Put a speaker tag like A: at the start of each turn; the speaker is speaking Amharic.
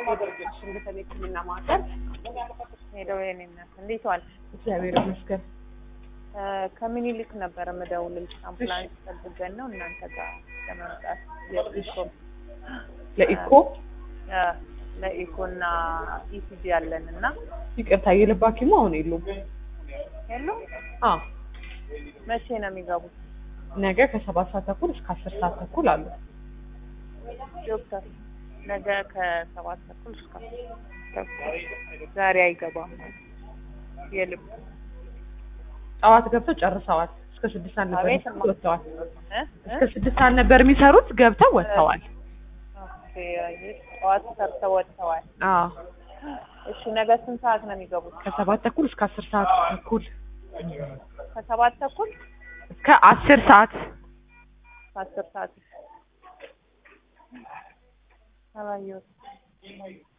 A: ዋሽንግተን የሕክምና ማዕከል
B: ሄደው የኔ እናት እንዴት ዋል?
A: እግዚአብሔር ይመስገን።
B: ከምኒልክ ነበረ ምደውልልሽ አምቡላንስ ጠብቀን ነው እናንተ ጋር ለመምጣት የኢኮ
A: ለኢኮ
B: እ ለኢኮ እና ኢሲጂ ያለን እና
A: ይቅርታ የልብ ሐኪሙ አሁን የሉም።
B: የሉም።
A: አዎ
B: መቼ ነው የሚገቡት?
A: ነገ ከሰባት ሰዓት ተኩል እስከ አስር ሰዓት ተኩል አሉ።
B: ዶክተር ነገ ከሰባት ተኩል እስከ ተኩል ዛሬ አይገባም። የልብ
A: ጠዋት ገብተው ጨርሰዋል። እስከ ስድስት ሰዓት ነበር
B: አቤት
A: የሚሰሩት ወጥተዋል።
B: እ እ
A: እስከ ስድስት ሰዓት ነበር የሚሰሩት ገብተው ወጥተዋል።
B: ኦኬ አየሽ፣ ጠዋት ሰርተው ወጥተዋል።
A: አዎ
B: እሺ ነገ ስንት ሰዓት ነው የሚገቡት?
A: ከሰባት ተኩል እስከ አስር ሰዓት ተኩል
B: ከሰባት ተኩል
A: እስከ አስር ሰዓት
B: ከአስር ሰዓት አላየሁትም።